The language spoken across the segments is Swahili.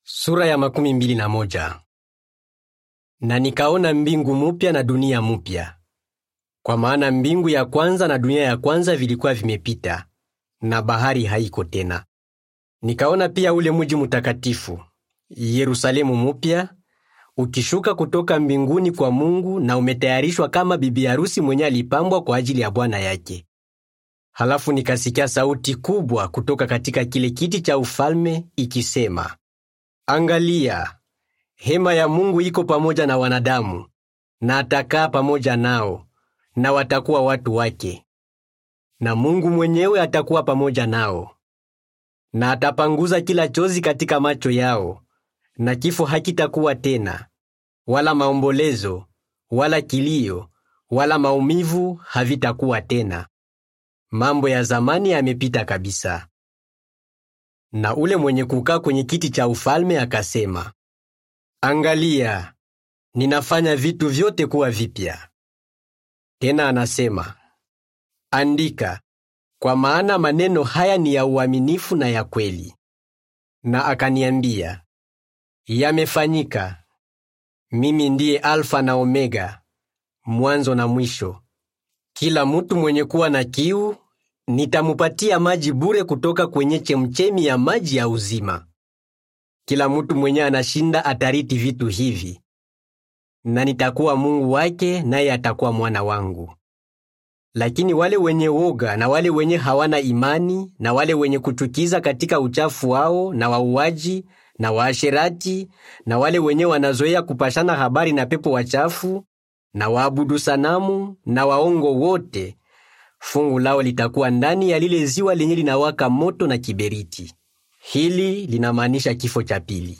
Sura ya makumi mbili na moja. Na nikaona mbingu mupya na dunia mupya, kwa maana mbingu ya kwanza na dunia ya kwanza vilikuwa vimepita, na bahari haiko tena. Nikaona pia ule muji mutakatifu Yerusalemu mupya ukishuka kutoka mbinguni kwa Mungu, na umetayarishwa kama bibi harusi mwenye alipambwa kwa ajili ya bwana yake. Halafu nikasikia sauti kubwa kutoka katika kile kiti cha ufalme ikisema, Angalia, hema ya Mungu iko pamoja na wanadamu, na atakaa pamoja nao, na watakuwa watu wake. Na Mungu mwenyewe atakuwa pamoja nao. Na atapanguza kila chozi katika macho yao, na kifo hakitakuwa tena, wala maombolezo, wala kilio, wala maumivu havitakuwa tena. Mambo ya zamani yamepita kabisa. Na ule mwenye kukaa kwenye kiti cha ufalme akasema, Angalia, ninafanya vitu vyote kuwa vipya. Tena anasema, Andika, kwa maana maneno haya ni ya uaminifu na ya kweli. Na akaniambia, Yamefanyika. Mimi ndiye Alfa na Omega, mwanzo na mwisho. Kila mtu mwenye kuwa na kiu nitamupatia maji bure kutoka kwenye chemchemi ya maji ya uzima. Kila mtu mwenye anashinda atariti vitu hivi, na nitakuwa Mungu wake, naye atakuwa mwana wangu. Lakini wale wenye woga na wale wenye hawana imani na wale wenye kuchukiza katika uchafu wao na wauaji na waasherati na wale wenye wanazoea kupashana habari na pepo wachafu na waabudu sanamu na waongo wote fungu lao litakuwa ndani ya lile ziwa lenye linawaka moto na kiberiti. Hili linamaanisha kifo cha pili.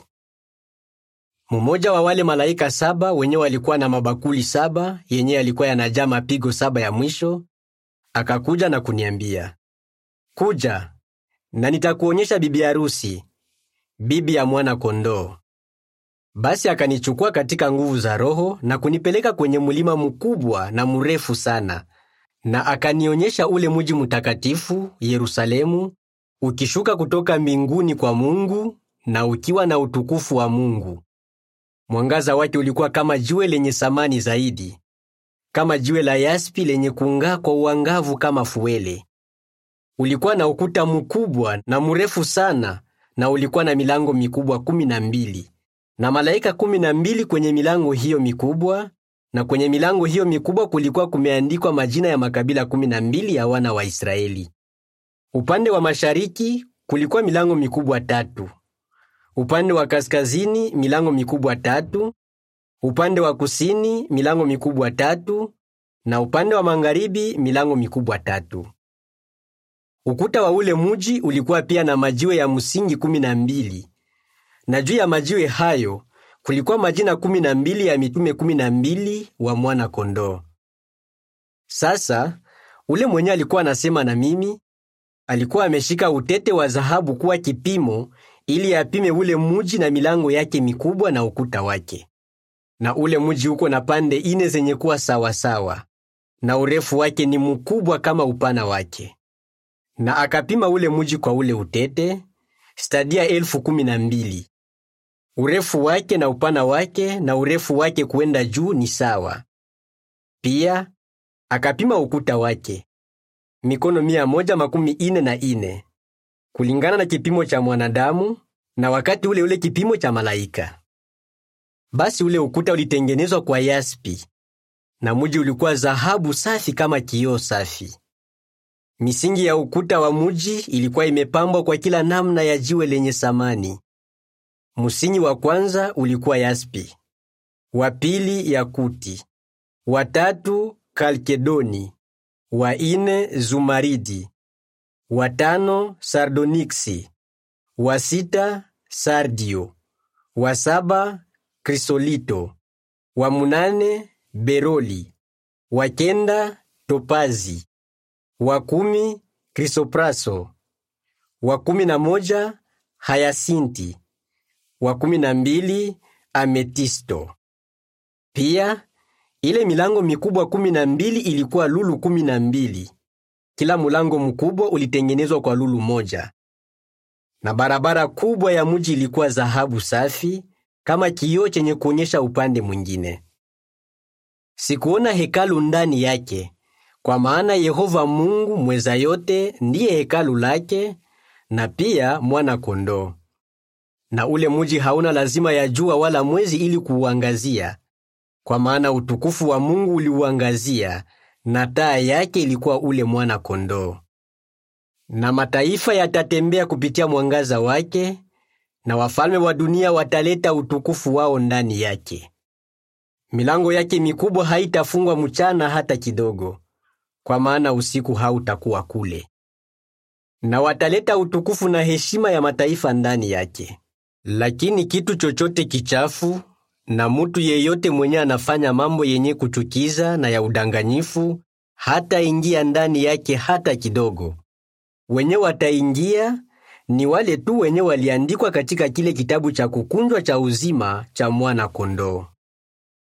Mmoja wa wale malaika saba wenye walikuwa na mabakuli saba yenye yalikuwa yanajaa mapigo saba ya mwisho akakuja na kuniambia, kuja na nitakuonyesha bibi harusi, bibi ya mwana kondoo. Basi akanichukua katika nguvu za Roho na kunipeleka kwenye mlima mkubwa na mrefu sana na akanionyesha ule muji mtakatifu Yerusalemu ukishuka kutoka mbinguni kwa Mungu na ukiwa na utukufu wa Mungu. Mwangaza wake ulikuwa kama jiwe lenye samani zaidi, kama jiwe la yaspi lenye kung'aa kwa uangavu kama fuele. Ulikuwa na ukuta mkubwa na mrefu sana, na ulikuwa na milango mikubwa kumi na mbili na malaika kumi na mbili kwenye milango hiyo mikubwa na kwenye milango hiyo mikubwa kulikuwa kumeandikwa majina ya makabila kumi na mbili ya wana wa Israeli. Upande wa mashariki kulikuwa milango mikubwa tatu, upande wa kaskazini milango mikubwa tatu, upande wa kusini milango mikubwa tatu, na upande wa magharibi milango mikubwa tatu. Ukuta wa ule muji ulikuwa pia na majiwe ya msingi kumi na mbili, na juu ya majiwe hayo kulikuwa majina kumi na mbili ya mitume kumi na mbili wa mwana kondoo. Sasa ule mwenye alikuwa anasema na mimi alikuwa ameshika utete wa dhahabu kuwa kipimo, ili apime ule muji na milango yake mikubwa na ukuta wake. Na ule muji uko na pande ine zenye kuwa sawasawa, na urefu wake ni mkubwa kama upana wake. Na akapima ule muji kwa ule utete stadia elfu kumi na mbili urefu wake na upana wake na urefu wake kuenda juu ni sawa. Pia akapima ukuta wake mikono mia moja makumi ine na ine kulingana na kipimo cha mwanadamu, na wakati ule ule kipimo cha malaika. Basi ule ukuta ulitengenezwa kwa yaspi, na muji ulikuwa dhahabu safi kama kioo safi. Misingi ya ukuta wa muji ilikuwa imepambwa kwa kila namna ya jiwe lenye samani. Musingi wa kwanza ulikuwa yaspi, wa pili yakuti, wa tatu kalkedoni, wa ine zumaridi, wa tano sardoniksi, wa sita sardio, wa saba krisolito, wa munane beroli, wa kenda topazi, wa kumi krisopraso, wa kumi na moja hayasinti wa kumi na mbili ametisto. Pia ile milango mikubwa kumi na mbili ilikuwa lulu kumi na mbili. Kila mulango mkubwa ulitengenezwa kwa lulu moja. na barabara kubwa ya mji ilikuwa dhahabu safi kama kioo chenye kuonyesha upande mwingine. Sikuona hekalu ndani yake, kwa maana Yehova Mungu mweza yote ndiye hekalu lake, na pia mwana kondoo. Na ule mji hauna lazima ya jua wala mwezi ili kuuangazia, kwa maana utukufu wa Mungu uliuangazia, na taa yake ilikuwa ule mwana kondoo. Na mataifa yatatembea kupitia mwangaza wake, na wafalme wa dunia wataleta utukufu wao ndani yake. Milango yake mikubwa haitafungwa mchana hata kidogo, kwa maana usiku hautakuwa kule. Na wataleta utukufu na heshima ya mataifa ndani yake. Lakini kitu chochote kichafu na mutu yeyote mwenye anafanya mambo yenye kuchukiza na ya udanganyifu hata ingia ndani yake hata kidogo. Wenye wataingia ni wale tu wenye waliandikwa katika kile kitabu cha kukunjwa cha uzima cha mwana kondoo.